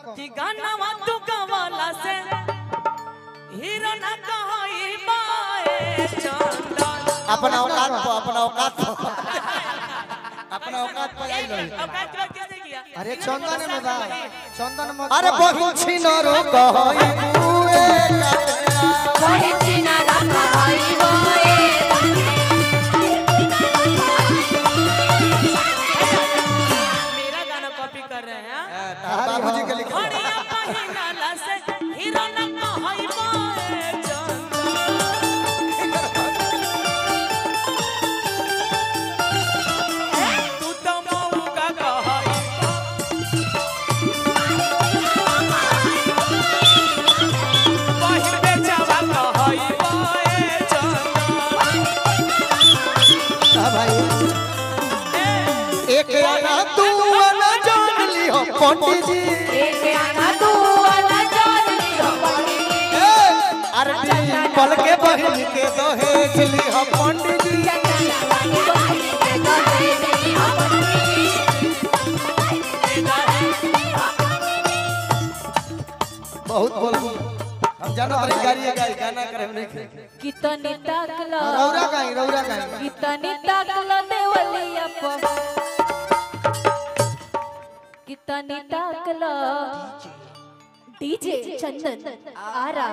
कि गाना तू गवाला से हीरो ना कहई बाए चंदन अपना औकात पर अपना औकात पर अपना औकात पर आई रही औकात बात किसने किया अरे चंदन में बा चंदन में अरे बहु छिनरो कहई बुए मेरा गाना कॉपी कर रहे हैं बाबूजी के लिखे घड़िया पहिनाला से हीरो ना कहई बाए चंदन तू तो मौका कहई पहिर बेचावा कहई बाए चंदन हाँ भाई एक आना तू आना जान ली हो पंडित जी ए, अरे पल के बहन के दहेज ली हो पंडित जी बहुत बोल हम जानो हमारी गाड़ी है गाड़ी गाना करे हम नहीं कितनी ताकला रौरा काई रौरा काई कितनी ताकला देवलिया प कितनी ताकला डीजे चंदन आरा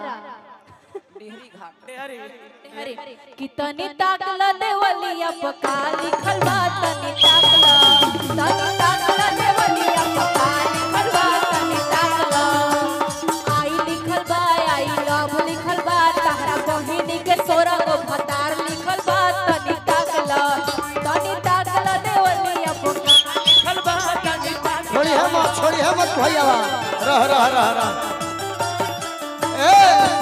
अरे अरे कितनी ताकला देवलिया प का लिखल बा तनी ताकला तनी ताकला देवलिया प का लिखल बा तनी ताकला आई लिखल बा आई लव लिखल बा तहरा बहिनी के सोरा गो भतार लिखल बा तनी ताकला तनी ताकला देवलिया प का खलबा कांदी पास छोड़ी है मत छोड़ी है मत भैया बा रह रह रह रह ए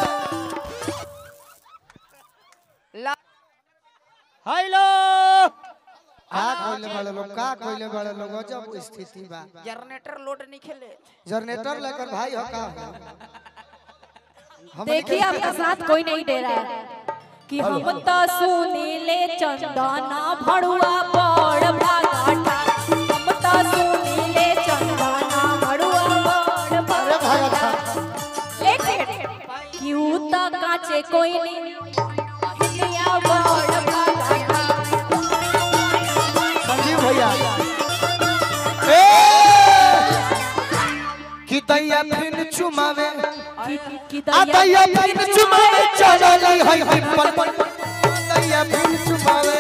हेलो का कोइले बड़े लोग का कोइले बड़े लोग जब स्थिति बा जनरेटर लोड नहीं खेले जनरेटर लेकर भाई हो का हम देखिए आपका साथ कोई नहीं दे रहा है कि हम तो सुनीले चंदना भड़ुआ बड़ भागाटा हम तो सुनीले चंदना भड़ुआ बड़ अरे भाई अच्छा लेकिन क्यों तो काचे कोई नहीं हिलिया बड़ भागाटा संजीव भैया ए कि दैया फिर चुमावे कि कि आ दैया फिर चुमावे चलली है पिपल पर दैया फिर चुमावे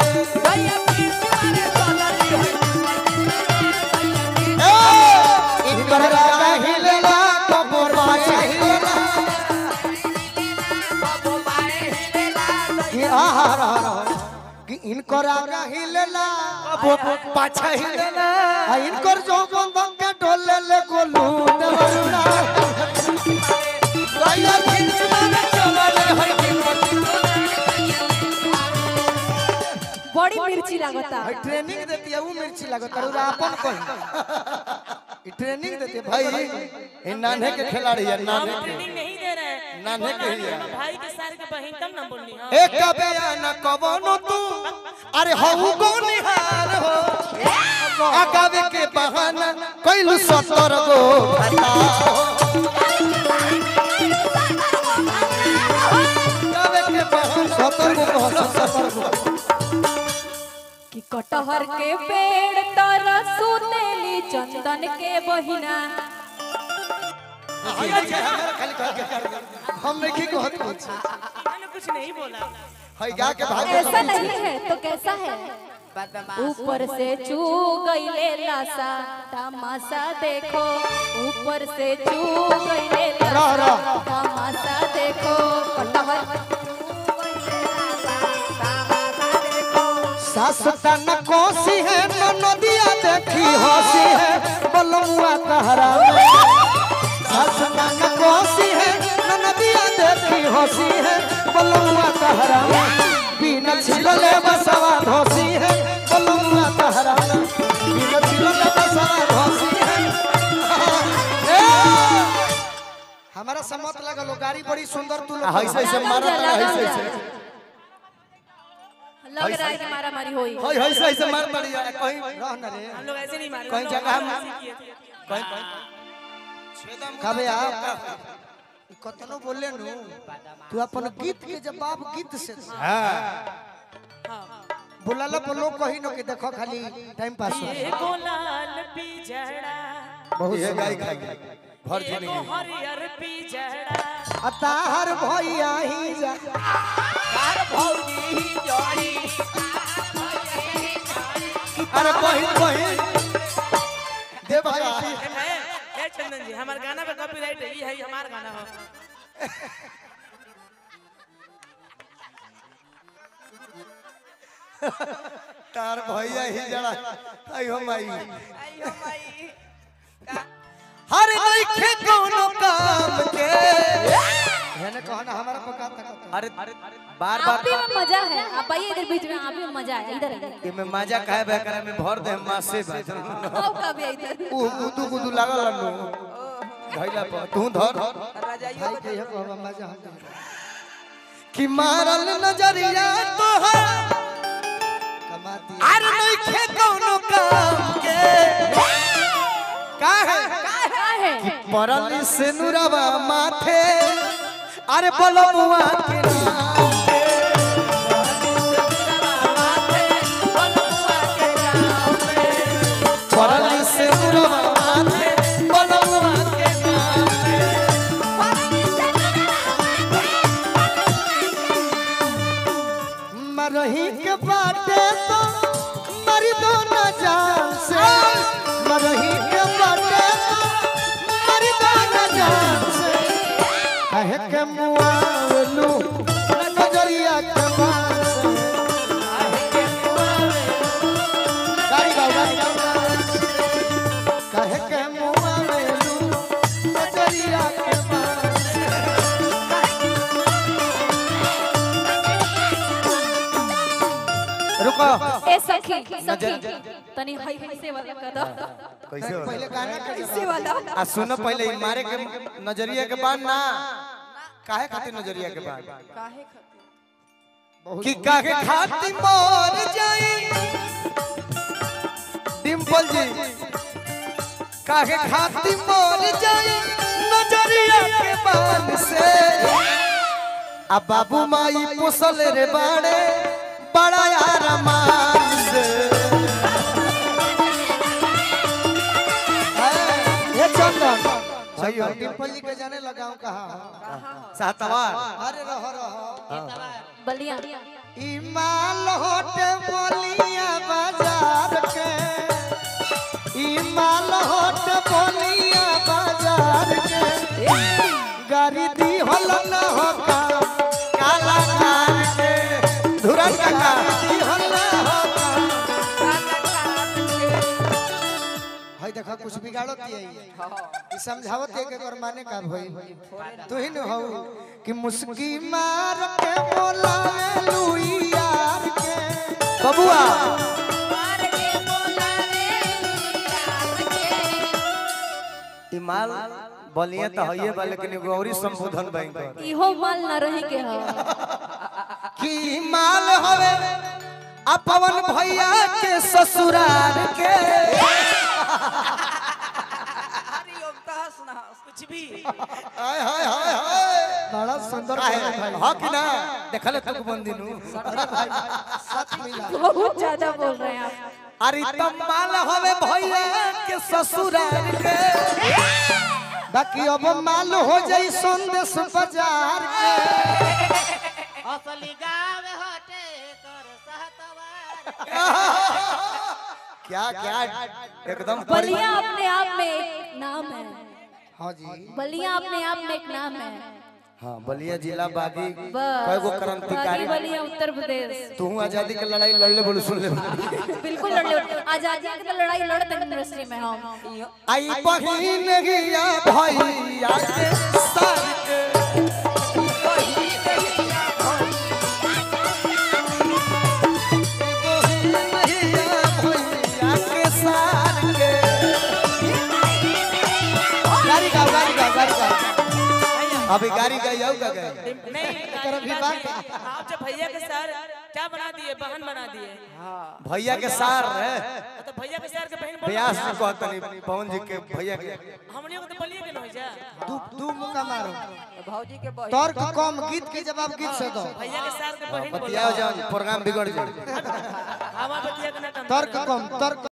ए इनकर रागा हिलेला कबर पाछे हिलेला कि आहा रहा रहा कि इनकर आगा हिलेला कबर पाछे हिलेला आ इनकर जो बंधन के डोले ले गोलू देवरुणा दैया फिर चुमावे चलली है पिपल बड़ी मिर्ची लगता भाई ट्रेनिंग देती है वो मिर्ची लगत है उरा अपन कहीं ई ट्रेनिंग देती है भाई भाई ये नान्हे के खिलाड़ी है हम नान्हे के ट्रेनिंग नहीं दे रहे हैं नान्हे के ही है भाई के सार के बहिन तब ना बोलनी हाँ एक बयान कवनो तू अरे हऊ गो निहार हो आगावे के बहाना कैलू सतर गो खता हो आगावे के बहाना सतर गो कहो सतर गो कि कटहर के पेड़ तर सुतेली चंदन के बहिना हम नहीं की कहत कुछ मैंने कुछ नहीं बोला हई गा के भाग ऐसा नहीं है तो कैसा है ऊपर से चू गईले लासा तमाशा देखो ऊपर से चू गईले रह, लासा रह। तमाशा देखो कटहर सास तन कोसी है न नदिया देखी हंसी है बलमुआ कहरा सास तन कोसी है न नदिया देखी हंसी है बलमुआ कहरा बिना छिलले बसवा धोसी है बलमुआ कहरा बिना छिलले बसवा धोसी है ए! हमारा सम्मत लगल गाड़ी बड़ी सुंदर तू लोग ऐसे ऐसे मारा तारा ऐसे ऐसे लग रहा है कि मारा मारी हुई हई ऐसे ऐसे मार तारी कहीं रह न रे हम लोग ऐसे नहीं मारे कहीं हम लोग जगह हम- ऐसे किए थे। कहीं कबे आप कतनो बोले नु तू अपन गीत के जवाब गीत से दे। बोलाला पर लोग कही न कि देखो खाली टाइम पास हो एगो लाल पिजड़ा बहुत ये गाय सुंदर। खाई भर एगो जिंदगी हरियर पिजड़ा अताहर भैया ही जा अरे बहिन बहिन दे भैया ए, ए चंदन जी हमारे गाना पे कॉपीराइट है ये है हमारा गाना हो तार भैया ही जरा आयो माई हर नइखे कोनो काम के मैंने कहा ना हमारा पका था अरे बार आप भी बार में मजा है आप आइए इधर बीच में आप भी में मजा है इधर इधर ये में मजा काहे बे करे में भर दे मासे बा आओ कभी इधर ऊ गुदू गुदू लागल नु धइला पर तू धर भाई के ये कहवा मजा हम दे। कि मारल नजरिया तोहर कमाती अरे नइखे कोनो काम के काहे क्या है मरल से नुरवा माथे अरे बलमुआ के नाम पे मरल से नुरवा माथे बलमुआ के नाम पे मरही के बाटे तो मरी दो न जान से मरही के बाटे तो मरी दो न जान से कहे के मुआवलू नजरिया के बान से गाड़ी गाओ गाड़ी गाओ कहे के मुआवलू नजरिया के बान से रुको ए सखी सखी तनी हई कैसे वाला कर दो कैसे हो पहले गाना के कैसे वाला आ सुनो पहले ई मारे के नजरिया के बाद ना काहे खातिर नजरिया के बाद कि काहे खातिर मर जाई डिंपल जी काहे खातिर मर जाई नजरिया के बान से आ बाबू माई पोसल रे बाड़े बड़ा यार मान से ये चंदन सही हो डिम्पल जी के जाने लगाऊं कहा सातवार अरे रहो रहो बलिया ई माल होटे बोलिया बाजार के ई माल होटे बोलिया बाजार के गाड़ी दी हल न हो का काला कार के धुरन काका दी हल न हो हाय देखा कुछ बिगाड़त है ई समझावत है कि एकर माने का भई तू ही न हो कि मुस्की मार के बोलावे लुई यार के बबुआ ई माल बलिया तो हइए बा लेकिन एगो औरी संबोधन बैंक इहो माल न रही के हो की माल हवे आ पवन भैया के ससुराल के कुछ भी हाय हाय हाय हाय बड़ा सुंदर काहे बोला भाई ह कि ना देखले तक बंदिनु सच मिला बहुत ज्यादा बोल रहे हैं आप अरे तब माल हवे भैया के ससुराल के बाकी अब माल हो जाई संदेश बाजार के असली गाँव हटे कर सहतवार क्या क्या एकदम बलिया अपने आप में एक नाम है हाँ जी बलिया अपने आप में एक नाम है हाँ बलिया जिला बागी बस कईगो बाकी क्रांतिकारी बलिया उत्तर प्रदेश तू आजादी के लड़ाई लड़ले बोल सुन ले बिल्कुल लड़ ले आजादी की तो लड़ाई लड़ते हैं यूनिवर्सिटी में हम आई बहिन गिया भैया के सर के बहिन गिया भैया के सर के गाड़ी गाओ गाड़ी गाओ गाड़ी गाओ अभी गाड़ी गई आऊ का गई नहीं तरफ ही बात आप जब भैया के सर क्या बना दिए बहन बना दिए भैया के सार है तो भैया के सर के बहन बोल व्यास जी कहता नहीं पवन जी के भैया के हमने को तो बोलिए कि नहीं जा दू दू मुका मारो भौजी के बहिन तर्क कम गीत के जवाब गीत से दो भैया के सर के बहन बोल बतियाओ जान प्रोग्राम बिगड़ जाए हवा बतिया के ना कम तर्क कम तर्क